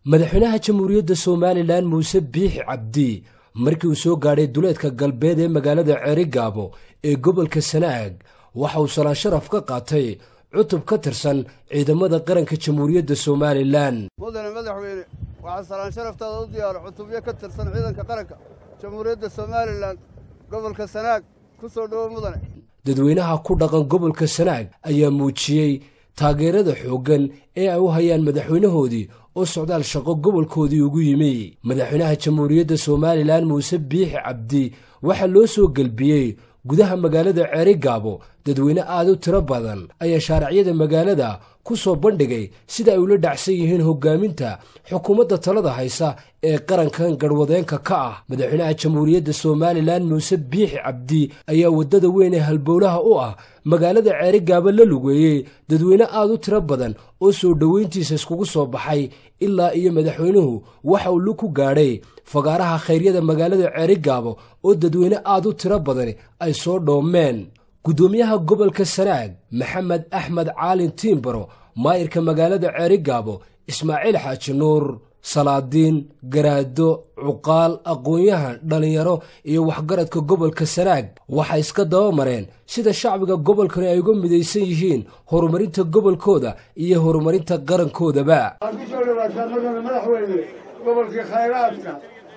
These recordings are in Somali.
madaxweynaha jamhuuriyadda somalilan muuse biixi cabdi markii uu soo gaadhay duleedka galbeed ee magaalada ceerigaabo ee gobolka sanaag waxa uu salaan sharaf ka qaatay cutub ka tirsan ciidamada qaranka jamhuuriyadda somalilan mudane madaxweyne waxaa salaan sharaftaada u diyaara cutubyo ka tirsan ciidanka qaranka jamhuuriyadda somalilan gobolka sanaag ku soo dhowo mudane dadweynaha ku dhaqan gobolka sanaag ayaa muujiyey taageerada xooggan ee ay u hayaan madaxweynahoodii oo socdaal shaqo gobolkoodii ugu yimi madaxweynaha jamhuuriyadda somalilan muuse biixi cabdi waxaa loo soo gelbiyey gudaha magaalada ceerigaabo dadweyne aad u tiro badan ayaa shaaracyada magaalada ku soo bandhigay sida ay ula dhacsan yihiin hoggaaminta xukuumadda talada haysa ee qarankan garhwadeenka ka ah madaxweynaha jamhuuriyadda somalilan muuse biixi cabdi ayaa waddada weyn ee halbowlaha u ah magaalada ceerigaabo la lugeeyey dadweyne aad u tiro badan oo soo dhoweyntiisa iskugu soo baxay ilaa iyo madaxweynuhu waxa uu lug ku gaadhay fagaaraha khayryada magaalada ceerigaabo oo dadweyne aad u tiro badani ay soo dhoomeen guddoomiyaha gobolka sanaag maxamed axmed caalin tiimbaro maayirka magaalada ceerigaabo ismaaciil xaaji nuur salaadiin garaado cuqaal aqoon-yahan dhallinyaro iyo waxgaradka gobolka sanaag waxay iska daba mareen sida shacbiga gobolkani ay uga midaysan yihiin horumarinta gobolkooda iyo horumarinta qarankoodaba waxaad ku soo dhawaataa madana madaxweyne gobolkii khayraadka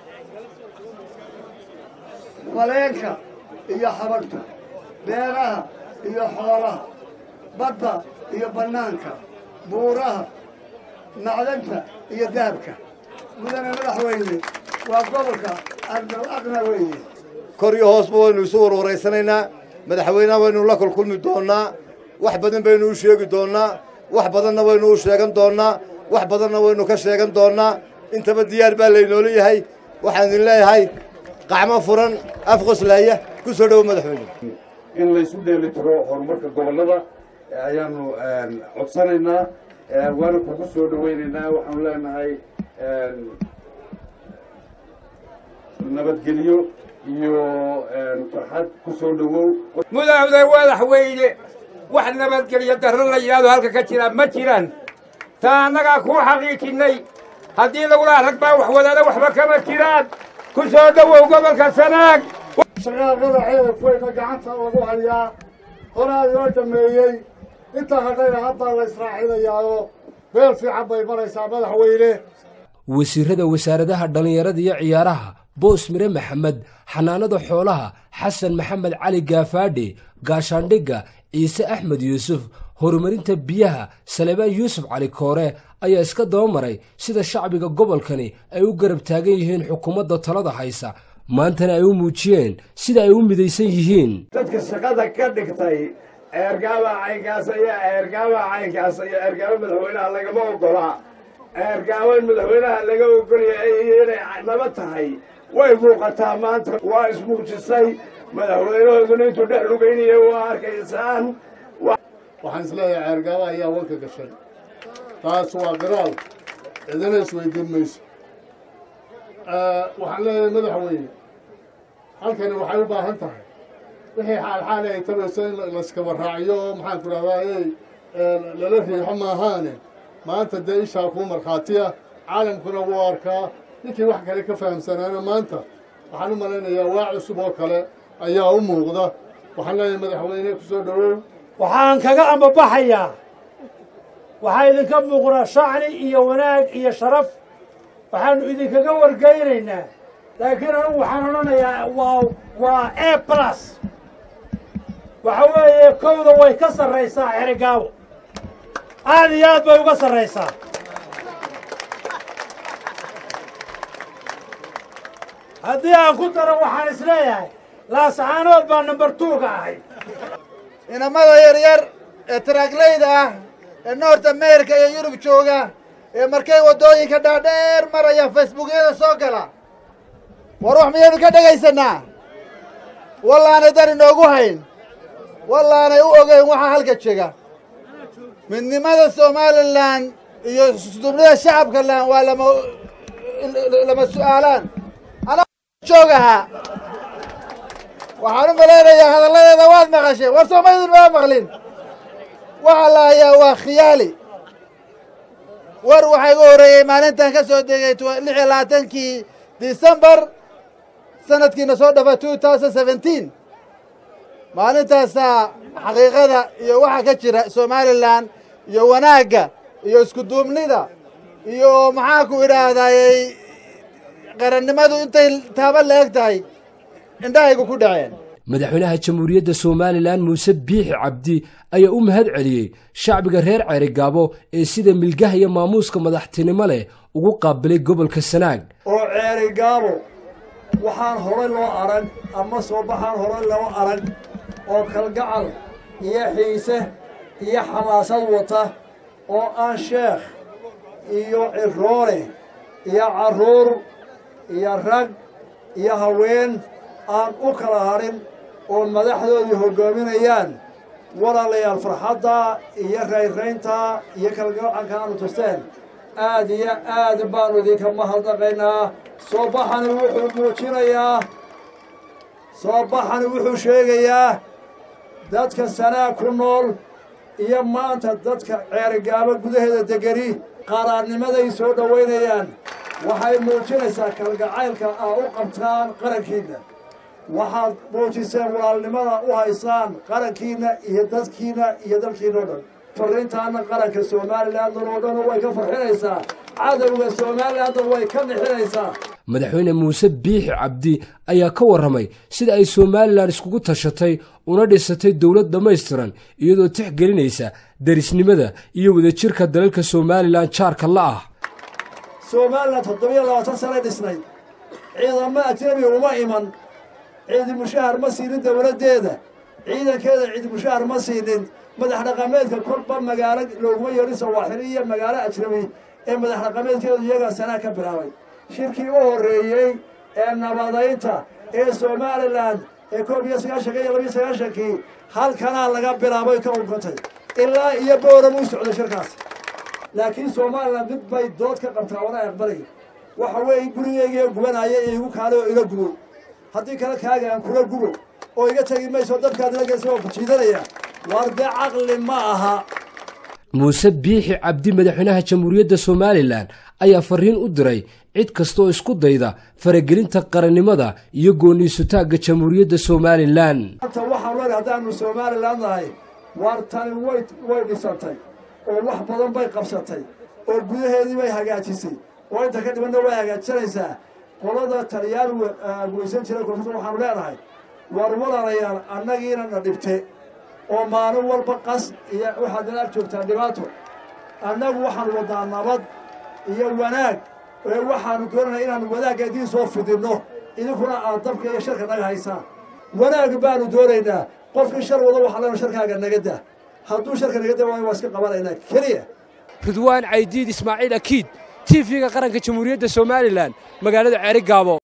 maleenka iyo xabagta beeraha iyo xoolaha badda iyo bannaanka buuraha macdanta iyo dahabka mudane madaxweyne waa gobolka ardal aqna weeye kor iyo hoosba waynu isu warwaraysanaynaa madaxweynaha waynu la kulkulmi doonnaa wax badan baynu u sheegi doonnaa wax badanna waynu u sheegan doonnaa wax badanna waynu ka sheegan doonnaa intaba diyaar baa laynoola yahay waxaan idin leeyahay qacmo furan afqoslaya ku soo dhowo madaxweyne in laysu dheeli tiro horumarka gobollada ayaanu codsanaynaa waana kugu soo dhowaynaynaa waxaanu leenahay nabadgelyo iyo farxad ku soo dhowow mudane madaxweyne wax nabadgelyo darro la yidhaahdo halka ka jira ma jiraan taa annagaa kuu xaqiijinnay haddii lagulaha rag baa wax wadaada waxba kama jiraan ku soo dhowow gobolka sanaag shaqaaqada ceelaf weyna gacanta lagu hayaa horaa loo dhameeyey inta hadhayna haddaa la israacinayaao meel fiican bay maraysaa madaxweyne wasiirada wasaaradaha dhallinyarada iyo ciyaaraha boos mire maxamed xanaanada xoolaha xasan maxamed cali gaafaadhi gaashaandhigga ciise axmed yuusuf horumarinta biyaha salebaan yuusuf cali koore ayaa iska daba maray sida shacbiga gobolkani ay u garab taagan yihiin xukuumadda talada haysa maantana ay u muujiyeen sida ay u midaysan yihiin dadka shaqada ka dhigtay eergaaba caynkaasa iyo eergaaba caynkaasa iyo eergaaba madaxweynaha lagama ogolaa eergaaba madaxweynaha laga ogolyahay iyo inay naba tahay way muuqataa maanta waa ismuujisay madaxweynahooduna intuu dhex lugaynaya waa arkaysaan waxaan isleeyahay ceergaaba ayaa wanka gashay taas waa qiraal cidina isweydiin mayso waxaan leeyahay madaxweyne halkani waxay u baahan tahay wixii xaalxaali ay tabayso in layskaba raaciyo oo maxaanku dhahdaa ey lala riixo maahaane maanta dee ishaa kuu markhaatiya caalamkuna wuu arkaa ninkii wax kale ka fahamsanaana maanta waxaan u malaynayaa waa cusub oo kale ayaa u muuqda waxaan leeyahay madaxweyne ku soo dhowow waxaan kaga ambabaxayaa waxaa idinka muuqdaa shacni iyo wanaag iyo sharaf waxaannu idinkaga wargeynaynaa laakiin anugu waxaan odhanayaa waa waa a plus waxa weeye kowda way ka sarraysaa xerigaabo aad iyo aad bay uga sarraysaa haddii aan ku daro waxaan isleeyahay laascaanood baa number tuuga ahay inamada yaryar ee taraaglayda ah ee noort america iyo yurub jooga ee markay waddooyinka dhaadheer maraya facebookyada soo gala war wax miyaynu ka dhegaysanaa wallaanay dan inoogu hayn wallaanay u ogeyn waxaa halka jega midnimada somalilan iyo isdubnida shacabka lan waa lama lama su'aalaan anaa joogahaa waxaan u malaynayaa hadalladeeda waad maqasheen war soomaydin maa maqlin waxaa la hayaa waa khiyaali war waxaa igu horreeyey maalintan ka soo degay lix iyo labaatankii disembar sanadkiina soo dhafa two thousand seventeen maalintaasaa xaqiiqada iyo waxa ka jira somalilan iyo wanaagga iyo iskuduubnida iyo maxaa ku idhaahdayey qarannimadu intay taaba la eg tahay indhahaygu ku dhaceen madaxweynaha jamhuuriyadda somalilan muuse biixi cabdi ayaa u mahad celiyey shacbiga reer ceerigaabo ee sida milgaha iyo maamuuska madaxtinimo leh ugu qaabilay gobolka sanaag oo ceerigaabo waxaan horay loo arag ama soo baxaan horay loo arag oo kalgacal iyo xiise iyo xamaasad wata oo aan sheekh iyo ciroole iyo carruur iyo rag iyo haween aan u kala hadhin oo madaxdoodii hoggaaminayaan walaalayaal farxadda iyo rayraynta iyo kalgacanka aanu tusteen aad iyo aad baanu idinka mahadnaqaynaa soo baxani wuxuu muujinayaa soo baxani wuxuu sheegayaa dadka sanaag ku nool iyo maanta dadka ceerigaabo gudaheeda degani qaraarnimaday soo dhowaynayaan waxay muujinaysaa kalgacaylka aa u qabtaan qarankiinna waxaad muujiseen walaalnimada u haysaan qarankiinna iyo dadkiinna iyo dalkiina o dhan farriintaana qaranka somalilandan oo dhan way ka farxinaysaa cadowga somalilandan way ka nixinaysaa madaxweyne muuse biixi cabdi ayaa ka warramay sida ay somalilan iskugu tashatay una dhisatay dowlad dhammaystiran iyadoo tixgelinaysa derisnimada iyo wadajirka dalalka somalilan jaarka la ah somalilan toddobiyo labaatan sanay dhisnay ciidamo ajnabi uma iman ciidi mushahar ma siinin dowladdeeda ciidankeeda ciidi mushahar ma siinin madax dhaqameedka kolba magaalo looguma yeedhin sawaaxili iyo magaalo ajnabi ee madax dhaqameedkeedu iyagaa sanaa ka bilaabay shirkii u horreeyey ee nabadaynta ee somalilan ee koob iyo sagaashanka iyo labiyo sagaashankii halkanaa laga bilaabay ka unkantay ilaa iyo booram u socday shirkaas laakiin somalilan mid bay dood ka qabtaa wana aqbalay waxa weeye gurigeygiiyo gubanaya ee igu kaalay oo ila gubo haddii kale kaaga aan kula gubo oo iga tegi mayso dabkaad ila geysa waa ku jiidanaya waar dee caqli ma aha muuse biixi cabdi madaxweynaha jamhuuriyadda somalilan ayaa farriin u diray cid kasta oo isku dayda faragelinta qarannimada iyo gooniisutaagga jamhuuriyadda somalilan maanta waxaan leedahay haddaanu somalilan nahay waar tani way way dhisantay oo wax badan bay qabsatay oo gudaheedii bay hagaajisay oo inta ka dhibanna way hagaajisanaysaa qolada taliyaan weysan jira koonfurta waxaanu leenahay war walaalayaal annagiina na dhibte oo maalin walba qas iyo waxaad nala ag joogtaa dhibaato annagu waxaanu wadnaa nabad iyo wanaag ee waxaanu doonanaa inaanu wanaagga idiin soo fidinno idinkuna aad dabka iyo sharka naga haysaan wanaag baanu doonaynaa qofkii shar wado waxaa leena sharkaaga naga dah hadduu sharka naga da waayo waa iska qabanaynaa keliya ridwaan caydiid ismaaciil akiid t v-ga qaranka jamhuuriyadda somalilan magaalada ceeri gaabo